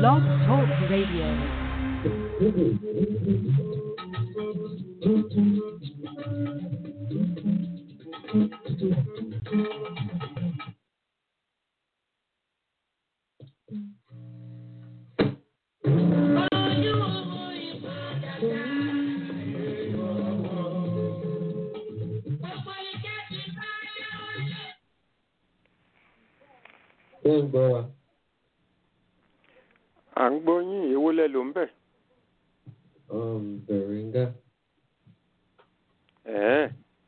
Blog Talk Radio. Ṣé ń gbọ́ wa? à ń gbọ́ yín èwo lẹ ló ń bẹ̀. Um, Bẹ̀rẹ̀ngà. ẹ̀ẹ́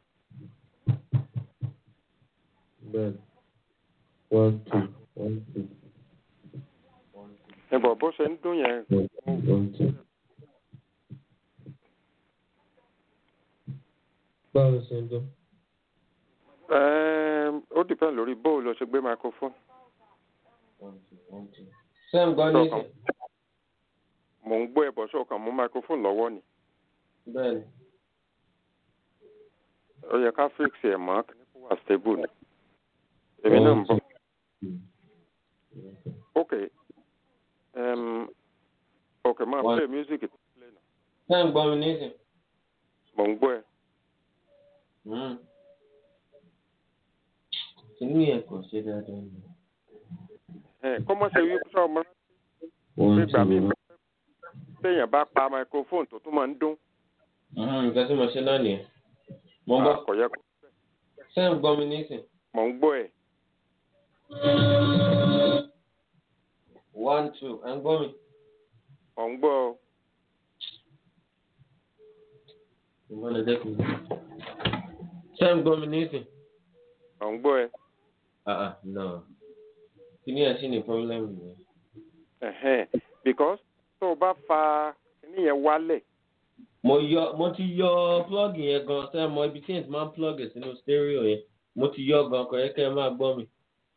Bẹ́ẹ̀. One two one two ẹ bọ̀ bó ṣe ń dún yẹn one two one two. Báwo ṣe ń dún? ẹ̀ẹ́m, ó dìpẹ́ lórí bó o lọ ṣe gbé microphone. One two one two. Ṣé ń gbọ́ nísìn? mò ń gbọ́ ẹ bọ̀ ṣọ́ọ̀kan mú microphone lọ́wọ́ ni Bẹ́ẹ̀ni. ó yẹ ká fix ẹ̀ mọ́ kí kó wà stable ni. èmi náà ń bọ̀ ok um, ok máa One. play music Ṣé ń gbọ́ mi nísìn? mò ń gbọ́ ẹ. Mm. Kìnìún yẹn kò ṣe dáadáa ni. ẹ kọ́mọ́ ṣe wí sọ ọmọ One nígbà two míì one. téèyàn bá pa microphone tó tún máa ń dún Mm, Nǹkan tí mo ṣe náà nìyẹn. Mo ń bọ̀. kò yẹ kó Ṣé ń gbọ́ mi nísìn? mò ń gbọ́ ẹ. One two. Ẹ ń gbọ́ mi? mò ń gbọ́ ọ. Ìmọ̀lẹ̀ dẹ́kun. Ṣé ń gbọ́ mi nísìn? mò ń gbọ́ ẹ. Ah ah no. Kìnìún yẹn sì ní pọ́blẹ́mù yẹn. Ẹ̀hẹ́n, because tó o bá fa kíní yẹn wálẹ̀ Mo yọ mo ti yọ plug yẹn gan ṣé mo ibi tí èyí ti máa ń plug sínú stereo yẹn. Mo ti yọ gan kò yẹ kẹ́ ẹ máa gbọ́ mi.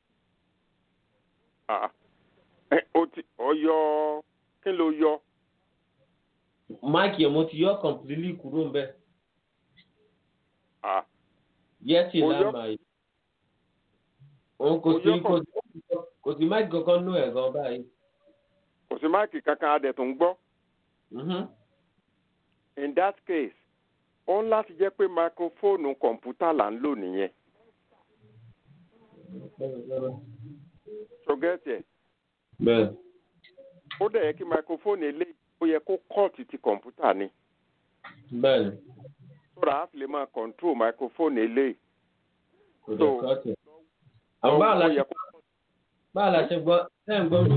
ah, ẹ, o ti ọ yọ kí ló yọ Máìkì yẹn mo ti yọ completely kúrò ń bẹ̀. ah, Yẹ́tì Mo yọ- lámà yìí. Òun kò Mo sí yọ kò sí kò sí máìkì kankan nú ẹ̀ gan báyìí. kò sí máìkì kankan adẹ̀ tó ń gbọ́ Mhm. in that case ó ń láti jẹ́ pé máikrófóònù kọ̀ǹpútà là ń lò nìyẹn ṣọgẹ́tì ẹ̀ Bẹ́ẹ̀. ó dẹ̀ yẹ kí máikrófóònù eléyìí ó yẹ kó kọ́ọ̀tì ti kọ̀ǹpútà ni Bẹ́ẹ̀ni. sọ́ra á fi lè máa kọ̀ǹtró máikrófóònù eléyìí Kò dẹ̀ So- kọ́ọ̀tì. Àwọn báwo la ó ṣe yẹ kó báwo la ṣe gbọ́ ṣé ń gbọ́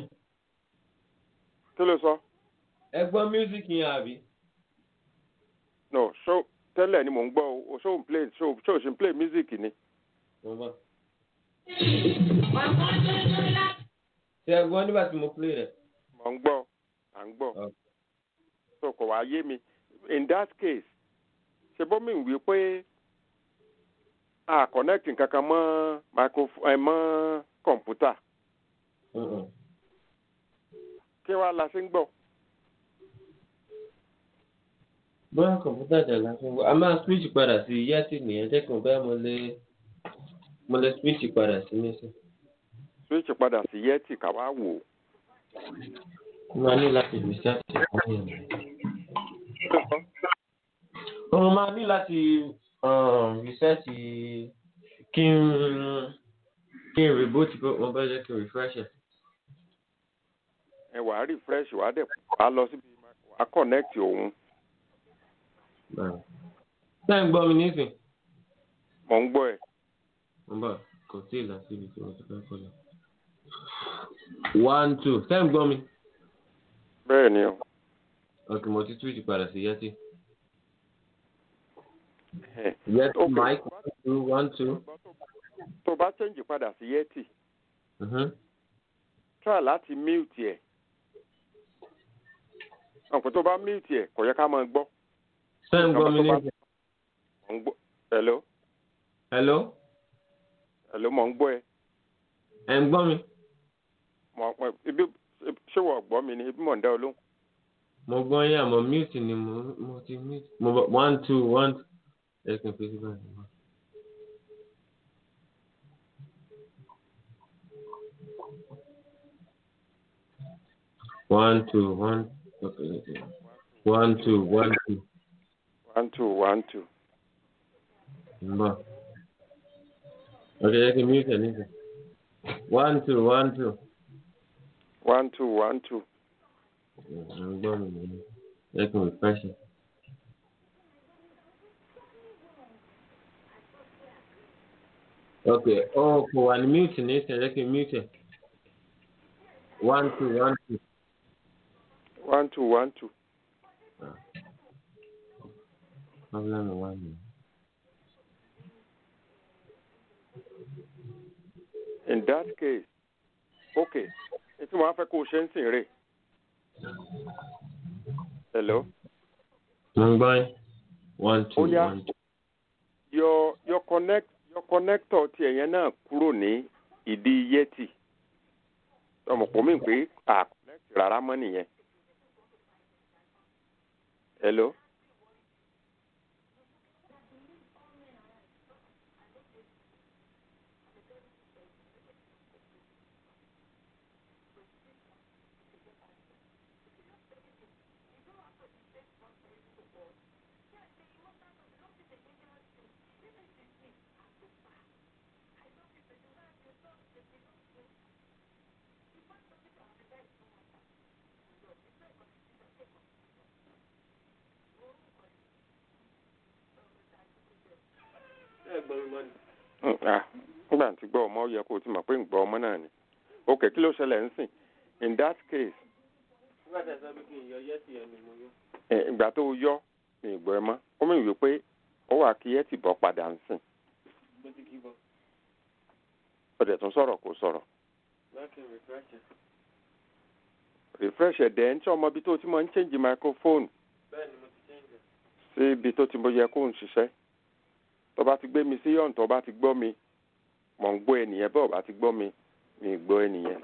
kí ló sọ ẹ gbọ́ music yẹn àbí? no ṣó tẹ́lẹ̀ ni mò ń gbọ́ o ṣó ń play ṣó ṣó ṣe ń play music ni Mo bọ̀. Ṣé ẹ gbọ́ nígbà tí mo play rẹ̀? mò ń gbọ́ à ń gbọ́ Okay. so kò wá yé mi in that case ṣe bọ́ mi wí pé a connect nǹkankan mọ́ microphone ẹ mọ́ kọ̀ǹpútà Mhm. kí wàá la ṣe ń gbọ́ Bóyá kọ̀m̀pútà jà la fi ń gbọ́. A máa switch padà sí Yẹ́tì nìyẹn dẹ́kun bẹ́ẹ̀ mo lè mo lè switch padà sí nísìn. switch padà sí yẹtì ká wá wò ó. Mo máa ní láti reset fún yẹn. Mo máa ní láti um, reset kí n kí n reboot bó mo bá jẹ́ kí n refresh ẹ̀. ẹ wàá refresh wàá dẹ̀ wàá lọ síbi wàá connect òun Báyìí. Ṣé ń gbọ́ mi nísìn? mò ń gbọ́ ẹ Mo bọ̀ kò tí ì lọ síbi tí mo ti fẹ́ kọ́ lọ. One two. Ṣé ń gbọ́ mi? bẹ́ẹ̀ ni o Ok, mo ti switch padà sí Yẹ́tì. Ẹ, Yẹ́tì Ok. mic one two one two. tó bá change padà sí yẹtì Mhm. try láti mute ẹ̀ ọ̀pọ̀ tó bá mute ẹ̀ kò yẹ ká máa gbọ́ Ṣé ń gbọ́ mi Tó bá- nísìn? mò ń gbọ́ hello Hello? hello mò ń gbọ́ ẹ Ẹ̀ ń gbọ́ mi? mò ń ibi ṣé wọ́n gbọ́ mi ni ibi mò ń dá ọ lóhùn mo gbọ́ yín àmọ́ mute ni mo mo ti mute mo bọ̀ one two one ẹ kì í fi síbẹ̀ ní wọ́n. one two one okay, okay. one two one two one two one two. ń bọ̀. Okay, jẹ́ kí n mute ẹ̀ nísìn. One two one two. one two one two. ń gbọ́ mi nìyẹn. Jẹ́ kí n refresh it. Okay, oh, kò wà ní mute nísìn, jẹ́ kí n mute ẹ̀. One two one two. one two one two. Problem one minute. in that case okay ètò wọn á fẹ́ kó o ṣe ń sìn rè. hello. Mo ń gbọ́ yín. One two Ó yá. one two. your your connect your connector ti ẹ̀yẹn náà kúrò ní ìdí yẹtì ọmọ pọ̀ mí pé à connect rárá mọ́ nìyẹn. hello. Mm, ah, nígbà tí gbọ́ ọmọ ó yẹ kó o ti mọ̀ pé ń gbọ́ ọmọ náà ni ok kí ló ṣẹlẹ̀ ń sìn in that case ẹ, ìgbà tó o yọ mi ì gbọ́ ẹ mọ́ ó mì wí pé ó wà kí ẹ ti bọ́ padà ń sìn ó dẹ̀ tún sọ̀rọ̀ kó sọ̀rọ̀ refresh ẹ̀dẹ̀ ń tí ọmọ ibi tó ti máa ń change microphone sí ibi tó ti mo yẹ kó ń ṣiṣẹ́ tó bá ti gbé mi sí yọ̀ǹ tó bá ti gbọ́ mi mọ̀ ń gbọ́ ẹnìyẹn bọ́ọ̀ bá ti gbọ́ mi mi ì gbọ́ ẹnìyẹn.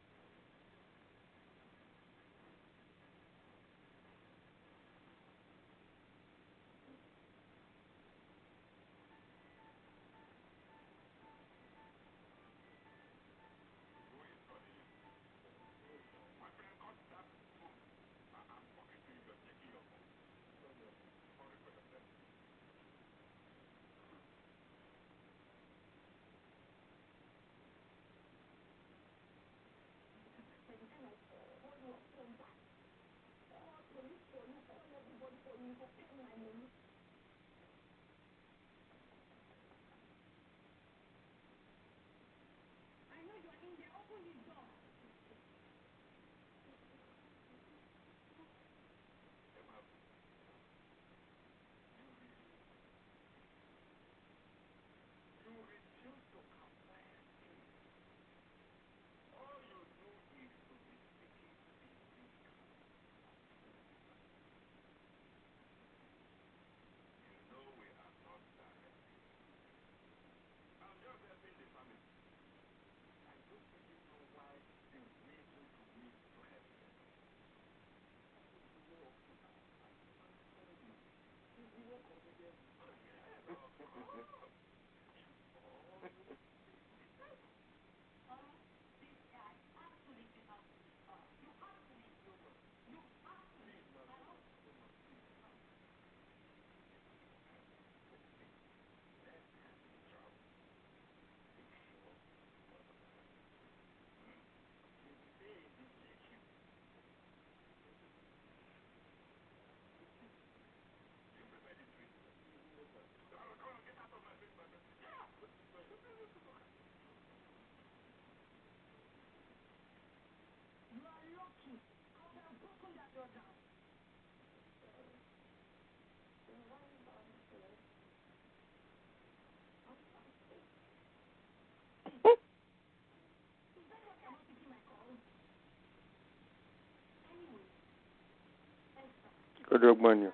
ó dọ́gbọ́n ni o.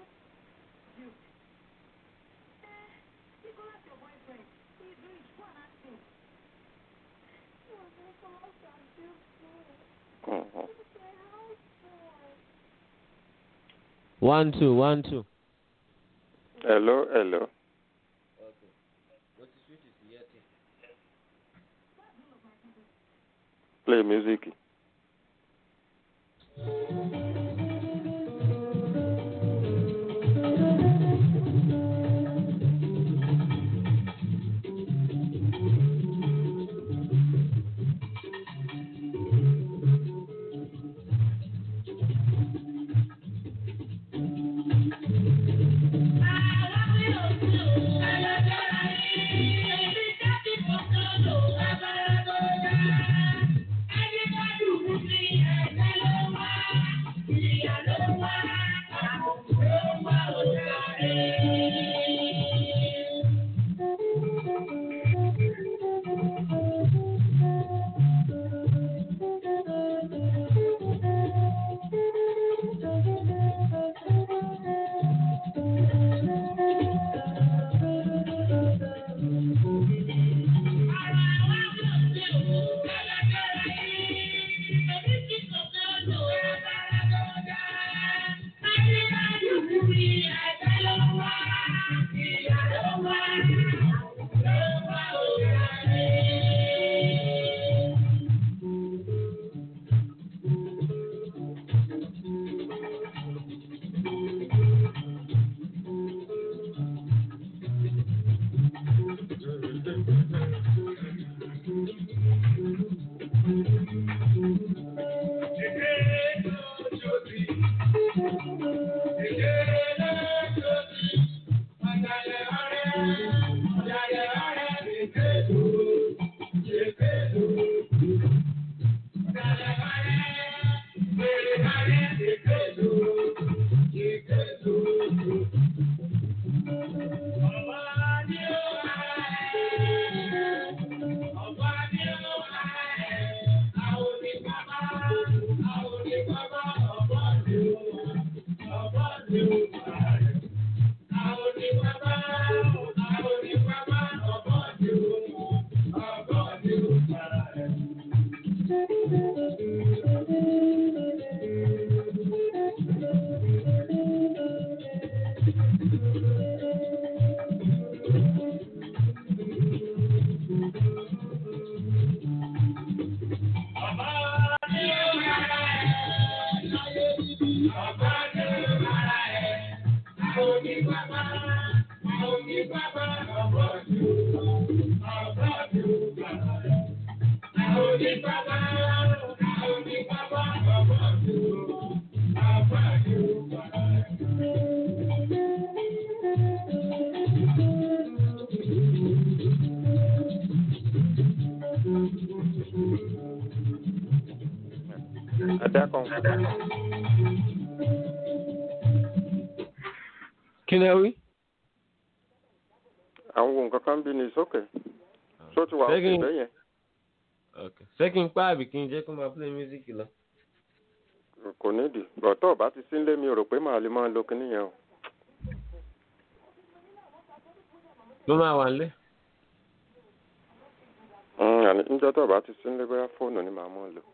Nicholas, your boyfriend, he's rich. Go and ask Mhm. one two one two. hello hello. play music. Adákan. kí ni ẹ wí. àwọn ohun kankan bí ní sókè. tó ti wà Ṣé òkè kí n- bẹ́ẹ̀ yẹn. Okay. ṣé kí n pa àbí kí n jẹ́ kó máa play music lọ. kò nídìí bọ̀tọ̀ bá ti sínlé mi ò rò pé màá lè máa lo kinní yẹn o. ló máa wà nílé. Mm, àní níjọ́ tó bá ti sínlé bóyá fóònù ni màá mọ̀ lò.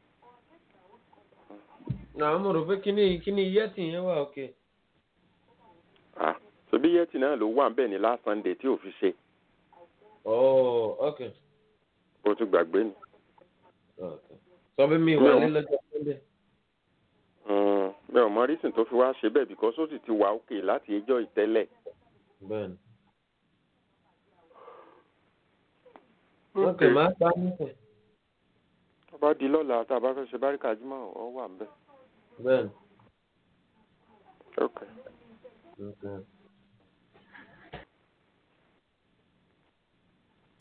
àwọn mo rò pé kí ni kí ni yẹ́tì yẹn wà òkè. Ah, ṣebí yẹtì náà ló wà bẹ́ẹ̀ ní last Sunday tí ò fi ṣe oh okay. bó ti gbàgbé ni. okay. sọ pé mi wà ní lọ́jọ́ sunday. Mm, mi ò mọ rísìn tó fi wá ṣe bẹ́ẹ̀ because ó sì ti wà òkè láti ẹjọ́ ìtẹ́lẹ̀. bẹ́ẹ̀ni. okay máa pa á nípò. tó bá di lọ́la tá a bá fẹ́ ṣe báríkà jímọ̀ ọ wà ń bẹ̀. bẹ́ẹ̀ni. Okay. okay.